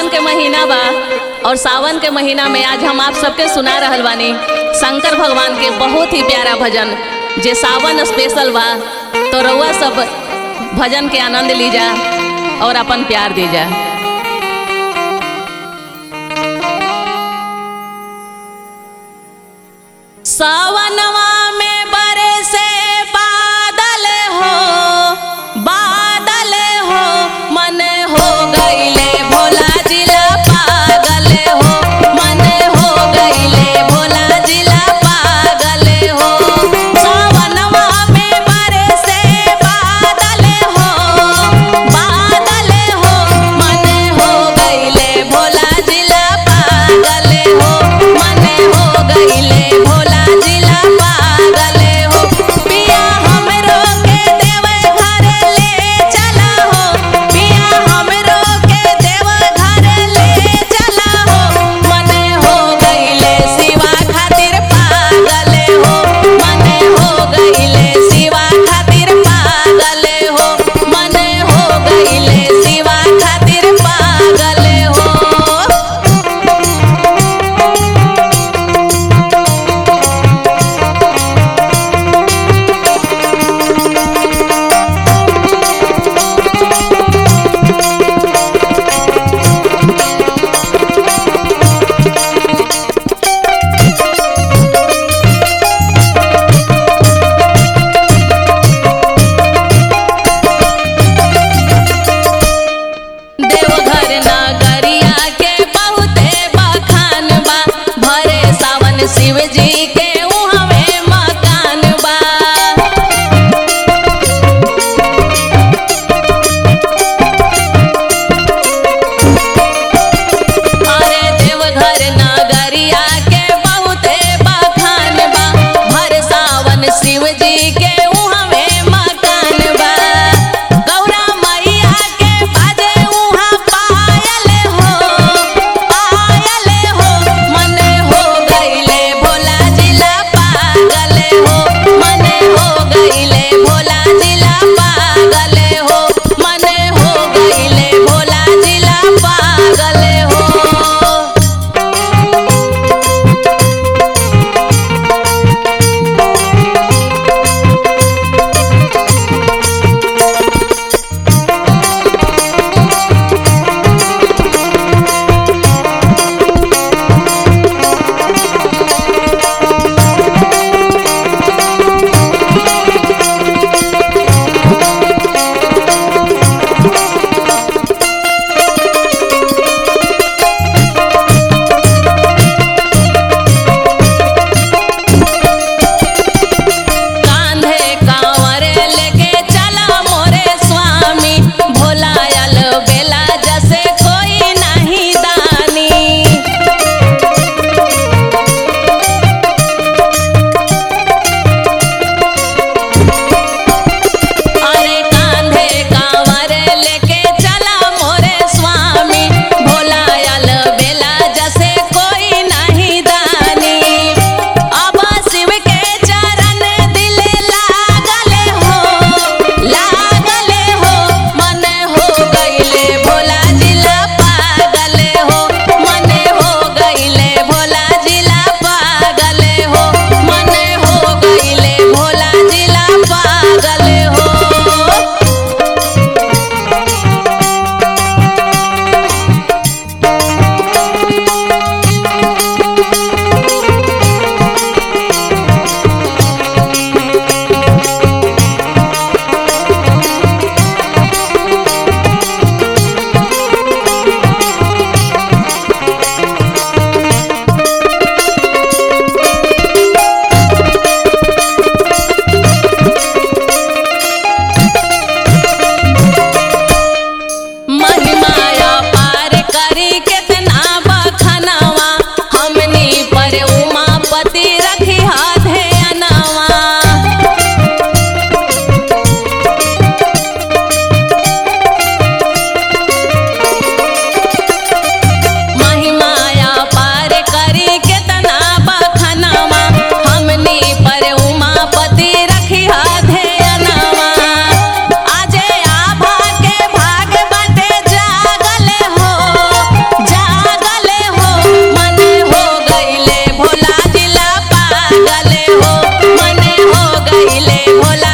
सावन के महीना बा और सावन के महीना में आज हम आप सबके सुना रहल बानी शंकर भगवान के बहुत ही प्यारा भजन जे सावन स्पेशल बा तो रउआ सब भजन के आनंद लीजा और अपन प्यार दीजा सावनवा में बरसे बादल हो बादल हो मन हो गईले भोला जिला पागल हो मन हो गईले भोला जिला पागल हो सावनवा में बरसे बादल हो बादल हो मन भोला